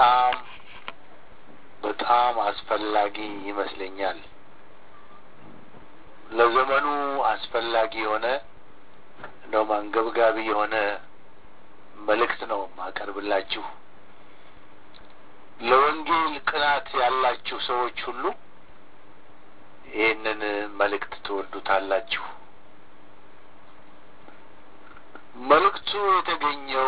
በጣም በጣም አስፈላጊ ይመስለኛል። ለዘመኑ አስፈላጊ የሆነ እንደውም አንገብጋቢ የሆነ መልእክት ነው ማቀርብላችሁ። ለወንጌል ቅናት ያላችሁ ሰዎች ሁሉ ይህንን መልእክት ትወዱታላችሁ። መልእክቱ የተገኘው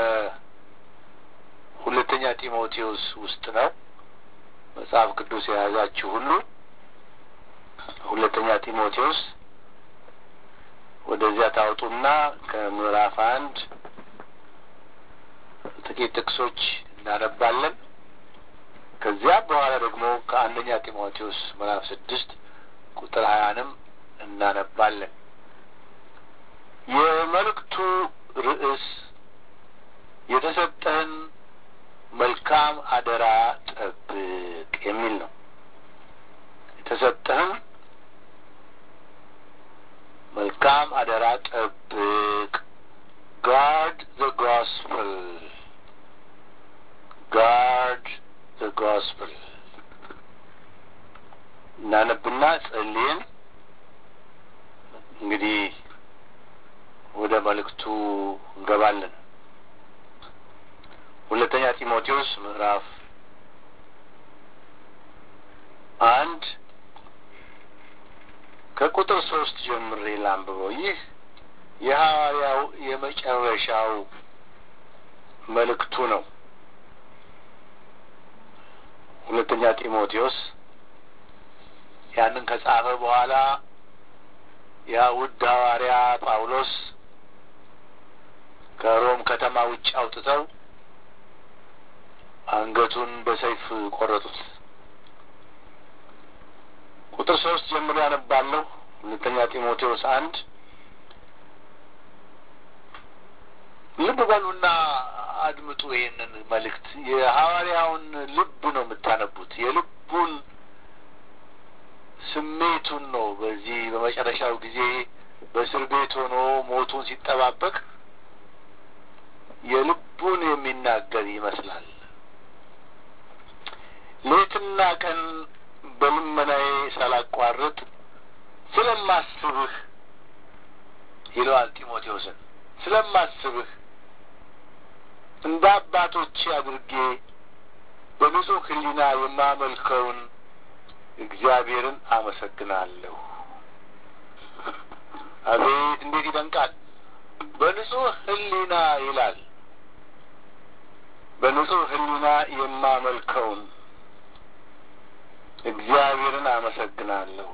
ከሁለተኛ ጢሞቴዎስ ውስጥ ነው። መጽሐፍ ቅዱስ የያዛችሁ ሁሉ ሁለተኛ ጢሞቴዎስ ወደዚያ ታውጡና ከምዕራፍ አንድ ጥቂት ጥቅሶች እናነባለን። ከዚያ በኋላ ደግሞ ከአንደኛ ጢሞቴዎስ ምዕራፍ ስድስት ቁጥር ሀያንም እናነባለን። የመልእክቱ ርዕስ የተሰጠህን መልካም አደራ ጠብቅ የሚል ነው። የተሰጠህን መልካም አደራ ጠብቅ። ጋርድ ዘ ጎስፕል ጋርድ ዘ ጎስፕል እናነብና ጸልየን እንግዲህ ወደ መልእክቱ እንገባለን። ሁለተኛ ጢሞቴዎስ ምዕራፍ አንድ ከቁጥር ሶስት ጀምሬ ላንብበው። ይህ የሐዋርያው የመጨረሻው መልእክቱ ነው። ሁለተኛ ጢሞቴዎስ ያንን ከጻፈ በኋላ ያ ውድ ሐዋርያ ጳውሎስ ከሮም ከተማ ውጭ አውጥተው አንገቱን በሰይፍ ቆረጡት። ቁጥር ሶስት ጀምሮ ያነባለሁ። ሁለተኛ ጢሞቴዎስ አንድ ልብ በሉና አድምጡ። ይህንን መልእክት የሐዋርያውን ልብ ነው የምታነቡት። የልቡን ስሜቱን ነው። በዚህ በመጨረሻው ጊዜ በእስር ቤት ሆኖ ሞቱን ሲጠባበቅ የልቡን የሚናገር ይመስላል። ሌትና ቀን በልመናዬ ሳላቋርጥ ስለማስብህ ይለዋል ጢሞቴዎስን። ስለማስብህ እንደ አባቶቼ አድርጌ በንጹሕ ሕሊና የማመልከውን እግዚአብሔርን አመሰግናለሁ። አቤት እንዴት ይደንቃል! በንጹሕ ሕሊና ይላል። በንጹሕ ሕሊና የማመልከውን እግዚአብሔርን አመሰግናለሁ።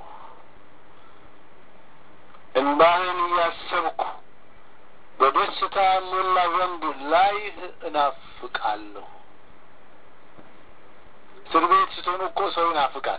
እንባህን እያሰብኩ በደስታ ሞላ ዘንድ ላይህ እናፍቃለሁ። እስር ቤት ስትሆኑ እኮ ሰው ይናፍቃል።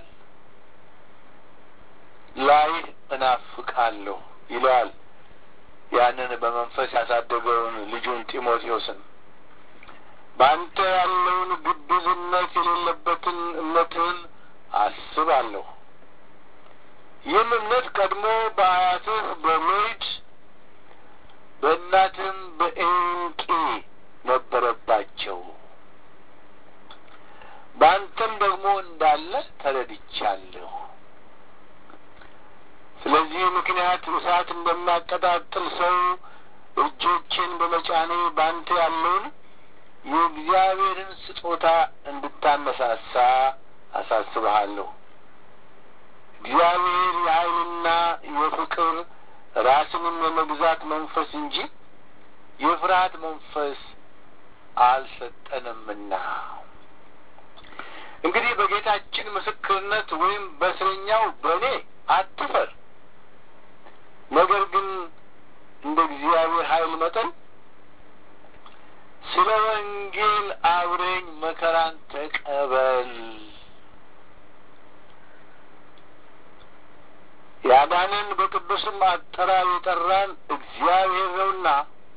ላይህ እናፍቃለሁ ይለዋል ያንን በመንፈስ ያሳደገውን ልጁን ጢሞቴዎስን በአንተ ያለውን ግብዝነት የሌለበትን እምነትህን አስባለሁ። ይህም እምነት ቀድሞ በአያትህ በሎይድ በእናትህም በኤንቄ ነበረባቸው፣ በአንተም ደግሞ እንዳለ ተረድቻለሁ። ስለዚህ ምክንያት እሳት እንደሚያቀጣጥል ሰው እጆቼን በመጫኔ በአንተ ያለውን የእግዚአብሔርን ስጦታ እንድታነሳሳ አሳስብሃለሁ። እግዚአብሔር የኃይልና የፍቅር ራስንም የመግዛት መንፈስ እንጂ የፍርሃት መንፈስ አልሰጠንምና። እንግዲህ በጌታችን ምስክርነት ወይም በእስረኛው በእኔ አትፈር፣ ነገር ግን እንደ እግዚአብሔር ኃይል መጠን ስለ ወንጌል አብረኝ መከራን ተቀበል። ያዳንን በቅዱስም አጠራር የጠራን እግዚአብሔር ነውና፣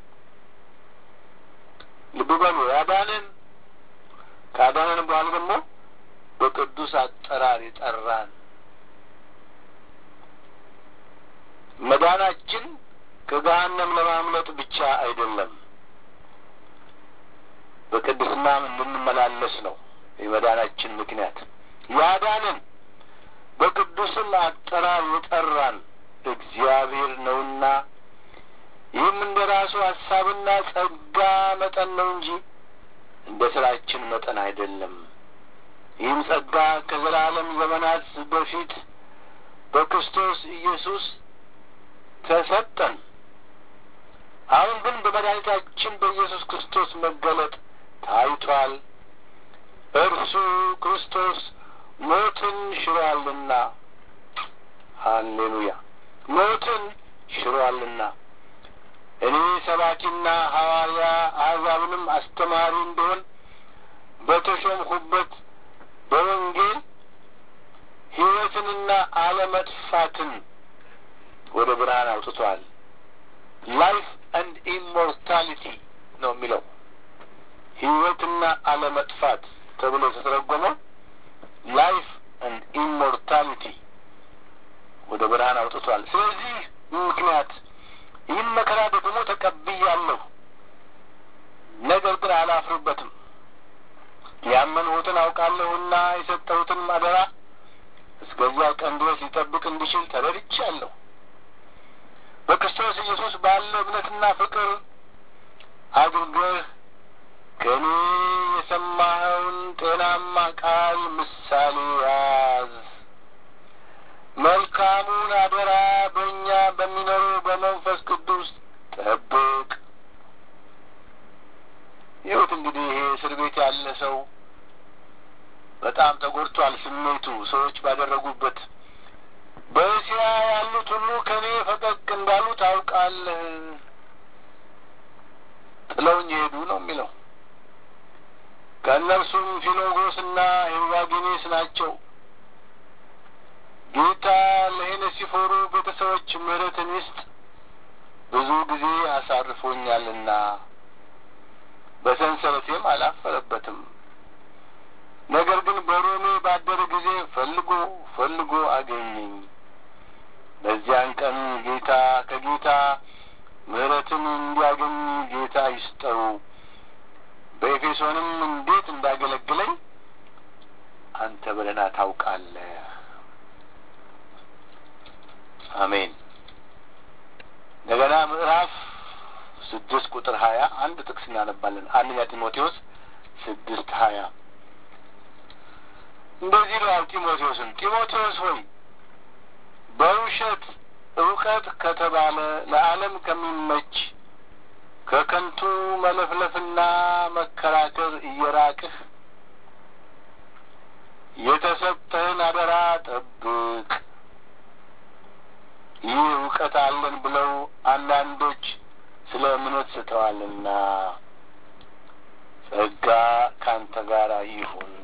ልብ በሉ። ያዳንን ካዳንን በኋላ ደግሞ በቅዱስ አጠራር የጠራን መዳናችን ከገሃነም ለማምለጥ ብቻ አይደለም። በቅድስና በቅድስናም እንድንመላለስ ነው የመዳናችን ምክንያት። ያዳንን በቅዱስም አጠራር የጠራን እግዚአብሔር ነውና ይህም እንደ ራሱ ሀሳብና ጸጋ መጠን ነው እንጂ እንደ ስራችን መጠን አይደለም። ይህም ጸጋ ከዘላለም ዘመናት በፊት በክርስቶስ ኢየሱስ ተሰጠን። አሁን ግን በመድኃኒታችን በኢየሱስ ክርስቶስ መገለጥ ታይቷል። እርሱ ክርስቶስ ሞትን ሽሯልና፣ ሃሌሉያ! ሞትን ሽሯልና እኔ ሰባኪና ሐዋርያ አሕዛብንም አስተማሪ እንደሆን በተሾምሁበት በወንጌል ሕይወትንና አለመጥፋትን ወደ ብርሃን አውጥቷል። ላይፍ አንድ ኢሞርታሊቲ ነው የሚለው ሕይወትና አለመጥፋት ተብሎ የተተረጎመው ላይፍ አንድ ኢሞርታሊቲ ወደ ብርሃን አውጥቷል። ስለዚህ ምክንያት ይህን መከራ ደግሞ ተቀብያለሁ፣ ነገር ግን አላፍርበትም። ያመንሁትን አውቃለሁና የሰጠሁትን አደራ እስከዚያ ቀን ድረስ ሊጠብቅ እንዲችል ተረድቻለሁ። በክርስቶስ ኢየሱስ ባለ እምነትና ፍቅር አድርገህ ከእኔ የሰማኸውን ጤናማ ቃል ምሳሌ ያዝ። መልካሙን አደራ በእኛ በሚኖሩ በመንፈስ ቅዱስ ጠብቅ። ይሁት እንግዲህ ይሄ እስር ቤት ያለ ሰው በጣም ተጎድቷል። ስሜቱ ሰዎች ባደረጉበት በእስያ ያሉት ሁሉ ከእኔ ፈቀቅ እንዳሉ ታውቃለህ፣ ጥለውኝ ሄዱ ነው የሚለው። ከእነርሱም ፊሎጎስና ሄርዋጌኔስ ናቸው። ጌታ ለሄነሲፎሩ ቤተሰቦች ምሕረትን ይስጥ፣ ብዙ ጊዜ አሳርፎኛልና በሰንሰለቴም አላፈረበትም። ነገር ግን በሮሜ ባደረ ጊዜ ፈልጎ ፈልጎ አገኘኝ። በዚያን ቀን ጌታ ከጌታ ምሕረትን እንዲያገኝ ጌታ ይስጠው። በኤፌሶንም እንዴት እንዳገለግለኝ አንተ በደህና ታውቃለህ። አሜን። እንደገና ምዕራፍ ስድስት ቁጥር ሀያ አንድ ጥቅስ እናነባለን። አንደኛ ጢሞቴዎስ ስድስት ሀያ እንደዚህ ይለዋል ጢሞቴዎስን ጢሞቴዎስ ሆይ በውሸት እውቀት ከተባለ ለዓለም ከሚመች ከከንቱ መለፍለፍና መከራከር እየራቅህ የተሰጠህን አደራ ጠብቅ። ይህ እውቀት አለን ብለው አንዳንዶች ስለ እምነት ስተዋልና ጸጋ ካንተ ጋር ይሁን።